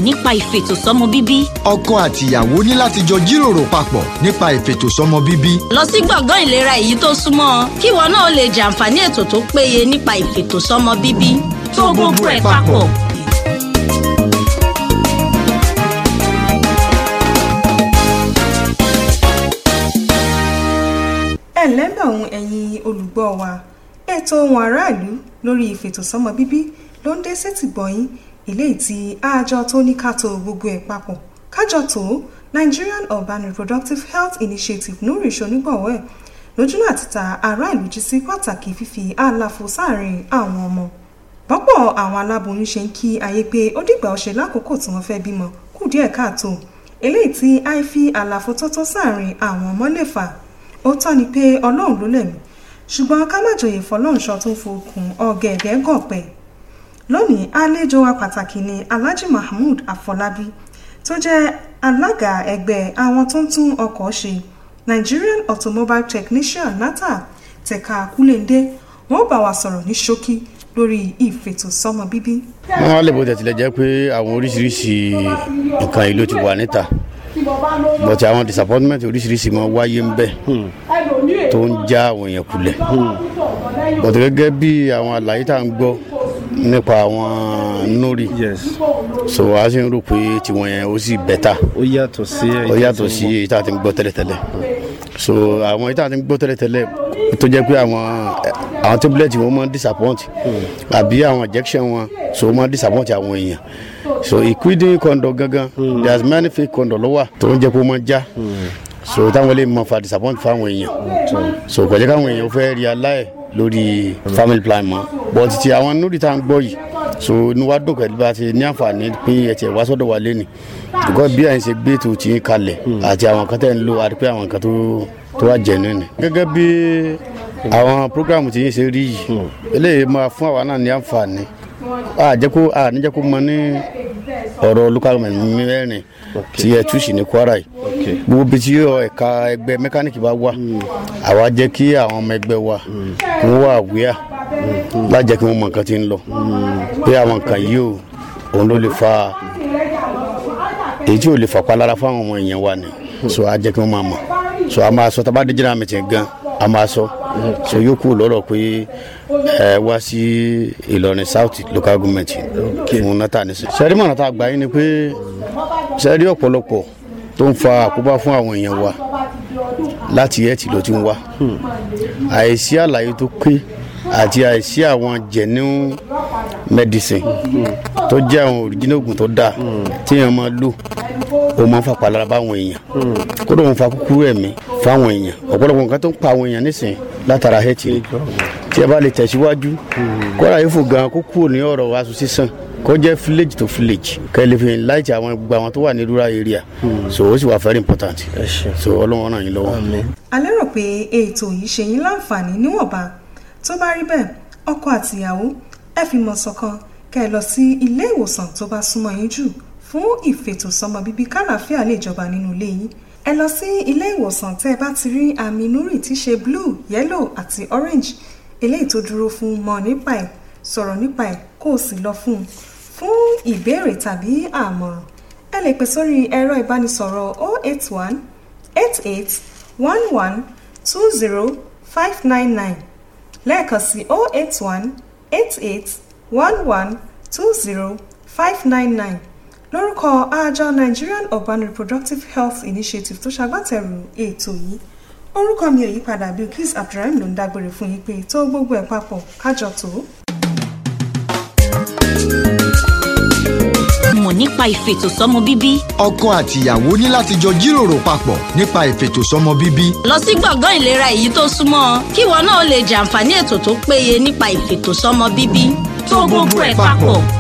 nípa ìfètòsọ́mọ bíbí. ọkọ àtìyàwó ní láti jọ jíròrò papọ̀ nípa ìfètòsọ́mọ bíbí. lọ sí gbọ̀ngàn ìlera èyí tó súnmọ́ ọ kí ìwọ náà lè jàǹfààní ètò tó péye nípa ìfètòsọ́mọ bíbí. tó gbogbo ẹ̀ papọ̀. ẹ lẹ́bẹ̀ ohun ẹ̀yin olùgbọ́ wa ètò ohun aráàlú lórí ìfètòsọ́mọ bíbí ló ń dé sétì gbọ̀yìn eléyìí tí àjọ tó ní ká tó gbogbo ẹ̀ papọ̀ kájọ tó Nigerian Urban Reproductive Health Initiative nuri ṣonígbọ̀wọ́ ẹ̀ lójúnà àti ta aráàlú jí sí pàtàkì fífi àlàfo sáàrin àwọn ọmọ bọ́pọ̀ àwọn aláboyún ṣe ń kí ayé pé ó dìgbà ọ̀ṣẹ́ lákòókò tí wọ́n fẹ́ bímọ kù díẹ̀ káàtó eléyìí tí àìfi àlàfo tọ́tọ́ sáàrin àwọn ọmọ lè fà ó tọ́ ni pé ọlọ́run ló lẹ̀mí ṣùgbọ́n ká má jòyè fọlọ́runṣọ tó ń fokùn ọ̀gẹ̀ẹ̀gẹ̀ gọ̀pẹ̀ lónìí àlejò wa pàtàkì ni Alhaji Mahmood Afọlábí tó jẹ́ alága ẹgbẹ́ àwọn tó ń tún ọkọ̀ ṣe Nigerian Automobile Technician NATA tẹ̀ka Kúlẹ̀ndé wọ́n bá wa sọ̀rọ̀ ní ṣókí lórí ìfètòsọ́mọ bíbí. wọ́n á lè bó tẹ̀tìlẹ̀ jẹ́ pé àwọn oríṣiríṣi nǹkan yìí ló ti wà níta bọ̀tí àwọn disappointment oríṣiríṣi máa wáyé ń bẹ̀ tó ń já àwọn èèyàn kulẹ̀ bọ̀tí gẹ́gẹ́ bí àwọn àlàyé tá à ń gbọ́ nípa àwọn nori so a sì ń rò pé tiwọn yẹn ó sì bẹ́tà ó yàtọ̀ sí ó yàtọ̀ sí èyí tá a ti ń gbọ́ tẹ́lẹ̀tẹ́lẹ̀ so àwọn èyí tá a ti ń gbọ́ tẹ́lẹ̀tẹ́lẹ̀ tó jẹ́ pé àwọn àwọn tablet wọn máa ń disappoint àbí àwọn injection wọn so wọ́n máa ń disappoint àwọn èèyàn so equidin condom gangan there's many fake condom ló wà tó ń jẹ́ pé ó máa ń já so táwọn lè mọ fa disappoint fáwọn èèyàn so kò jẹ́ káwọn èèyàn fẹ́ realize lórí family plan mọ́ but ti àwọn nóòdì tá à ń gbọ́ yìí so inú wa dùn pẹ̀lú bá a ti ní àǹfààní pé ẹ tiẹ̀ wá sọ́dọ̀ wa lẹ́nu because bí àyìn ṣe gbé tó ti ń kalẹ̀ àti àwọn kan tẹ̀ ń lò àti pé àwọn kan tó tó wà jẹ̀ nínú. gẹ́gẹ́ bí àwọn programu ti yín ṣe rí yìí eléyìí máa fún àwa náà ní àǹfààní àjẹkó àníjẹkó mọ ní ọ̀rọ̀ local government mẹ́rin tí ẹ túṣì ní Kwara yìí gbogbo bí tí ẹ̀ka ẹgbẹ́ mẹkáníìkì bá wà àwa jẹ́ kí àwọn ọmọ ẹgbẹ́ wa kí wọ́n wà wíyà lájẹ́ kí wọ́n mọ nǹkan tí ń lọ pé àwọn nǹkan yìí ò òun ló lè fa èyí tí ò lè fà palára fáwọn ọmọ èèyàn wa ni so a jẹ́ kí wọ́n máa mọ̀ so a máa sọ tá a bá dé general meeting gan a máa sọ so yóò kú lọ́rọ̀ pé ẹ wá sí Ìlọrin South local government fún nata ní sìn. sẹ́rí mọ̀nà tá a gbà yín ni pé sẹ́rí ọ̀pọ̀lọpọ̀ tó ń fa àkóbá fún àwọn èèyàn wa láti ẹ̀ tí ló ti ń wá àìsí àlàyé tó pé àti àìsí àwọn genuine medicine tó jẹ́ àwọn original oògùn tó dáa tí èèyàn máa lò ó máa ń fa palára báwọn èèyàn kódà wọn fa kúkúrú ẹ̀mí fáwọn èèyàn ọ̀pọ̀lọpọ̀ nǹkan tó ń pa àwọn èèyàn nísìnyí látara hẹ́ẹ̀tì tí ẹ bá lè tẹ̀síwájú kọ́ra yóò fò gan kó kúrò ní ọ̀rọ̀ aṣọ sísan kó jẹ́ village to village kẹ́lẹ́ fi láìtì àwọn gbogbo àwọn tó wà ní rural area so ó sì wà very important so ọlọ́wọ́n ràn yín lọ́wọ́. a lérò pé ètò yìí ṣe yín láǹfààní níwọ̀nba tó bá rí bẹ́ẹ̀ ọkọ àtìyàwó ẹ fi mọ̀ ṣọ̀kan kẹ́ ẹ lọ sí ilé ìwòsàn tó bá súnmọ́ yín jù fún ìfètòsọ́mọ bíbí kálàáfíà lè jọba nínú ilé yín ẹ lọ sí ilé ìwòsàn tẹ́ ẹ bá ti rí àmì núrì tí ṣe blue yellow àti orange eléyìí tó dúró fún mọ̀ nípa ẹ̀ sọ̀rọ̀ nípa ẹ̀ kó o sì lọ fún un fún ìbéèrè tàbí àmọ̀ràn ẹ lè pè sórí ẹ̀rọ ìbánisọ̀rọ̀ 081 88 11 20 599 lẹ́ẹ̀kan sí 081 88 11 20 599 lórúkọ àjọ Nigerian Urban Reproductive Health Initiative tó ṣagbátẹrù ètò yìí orúkọ mi ò yípadà Bilkis Abdulrahim ló ń dágbére fún yín pé tó gbogbo ẹ̀ papọ̀ kájọ tó. mọ̀ nípa ìfètòsọ́mọ bíbí. ọkọ àtìyàwó ní láti jọ jíròrò papọ̀ nípa ìfètòsọ́mọ bíbí. lọ sí gbọ̀ngàn ìlera èyí tó súnmọ́ ọ kí ìwọ náà lè jàǹfààní ètò tó péye nípa ìfètòsọ́mọ bíbí. tó gbogbo ẹ̀ papọ̀.